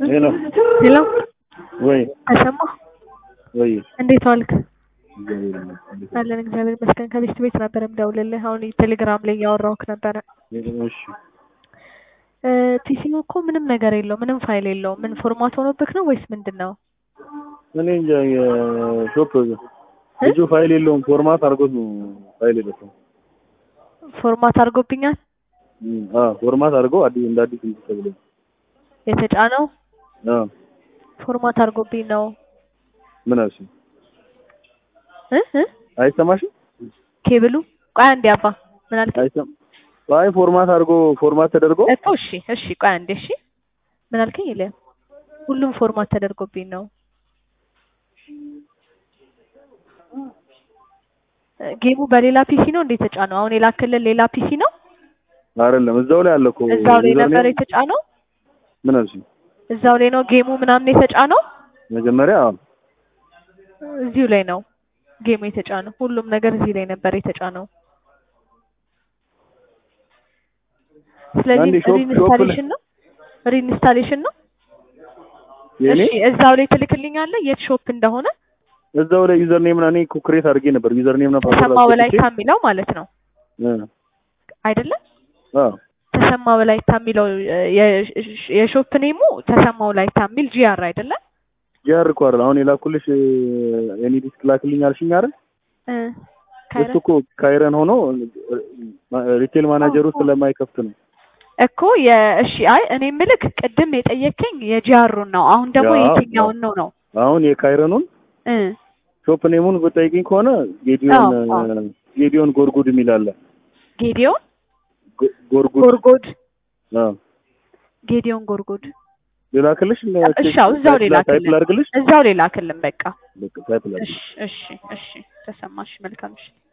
ሄሎ ሄሎ ወይ ተሰማ ወይ እንዴት ዋልክ? እግዚአብሔር ይመስገን። አለን እግዚአብሔር ይመስገን። ከቤት ቤት ነበር የምደውልልህ። አሁን ቴሌግራም ላይ እያወራሁህ ነበረ። እሺ እ ፒሲው እኮ ምንም ነገር የለው ምንም ፋይል የለው። ምን ፎርማት ሆኖብህ ነው ወይስ ምንድን ነው? እኔ እንጃ የሾፕ ልጁ ፋይል የለውም ፎርማት አድርጎት ነው ፋይል የለውም። ፎርማት አድርጎብኛል አ ፎርማት አድርጎ አዲስ እንደ አዲስ እንትን ተብሎ የተጫነው አ ፎርማት አድርጎብኝ ነው ምን አልሽ? እ እ አይሰማሽም? ኬብሉ ቆይ አንዴ አባ ምን አልክ? አይሰም አይ ፎርማት አድርጎ ፎርማት ተደርጎ እኮ እሺ እሺ ቆይ አንዴ እሺ ምን አልከኝ? ይለ ሁሉም ፎርማት ተደርጎብኝ ነው ጌሙ በሌላ ፒሲ ነው እንዴት የተጫነው? አሁን የላክልን ሌላ ፒሲ ነው? አይደለም እዛው ላይ አለ እኮ እዛው ላይ ዩዘር ነበር ኔም- የተጫነው? ምን አልሽ? እዛው ላይ ነው ጌሙ ምናምን የተጫነው? መጀመሪያ አዎ እዚሁ ላይ ነው ጌሙ የተጫነው። ሁሉም ነገር እዚህ ላይ ነበር የተጫነው። ስለዚህ አንዴ ሾፕ- ሾፕ ላይ- ሪኢንስታሌሽን ነው ሪኢንስታሌሽን ነው። የኔ እሺ እዛው ላይ ትልክልኛለህ የት ሾፕ እንደሆነ እዛው ላይ ዩዘር ኔም እኔ እኮ ክሬት አድርጌ ነበር ዩዘር ኔም ነበር ተሰማ ወላይታ የሚለው ማለት ነው አይደለም? አዎ ተሰማ ወላይታ የሚለው እ፣ የ- የሾፕ ኔሙ ተሰማ ወላይታ የሚል ጂአር አይደለም? ጂአር እኮ አይደል አሁን የላኩልሽ የኔ ዲስክ ላክልኝ አልሽኝ አይደል እ፣ እሱ ካይረን እኮ ካይረን ሆኖ ሪቴል ማናጀሩ ስለማይከፍት ነው እኮ የእሺ አይ እኔ ምልክ ቅድም የጠየከኝ የጂአሩን ነው። አሁን ደግሞ ያ- የትኛውን ነው ነው? አሁን የካይረኑን እ ሾፕ ኔሙን ብጠይቅኝ ከሆነ ጌዲዮን አዎ፣ አዎ። ጌዲዮን ጎርጉድ የሚል አለ ጌዲዮን ጎ- ጎርጉድ ጎርጎድ አዎ ጌዲዮን ጎርጎድ ልላክልሽ እሺ አዎ፣ እዛው ሌላ ታይፕ ክልል ላድርግልሽ እዛው ሌላ ክልል በቃ በቃ ታይፕ ላድርግ እሺ እሺ እሺ ተሰማሽ መልካም እሺ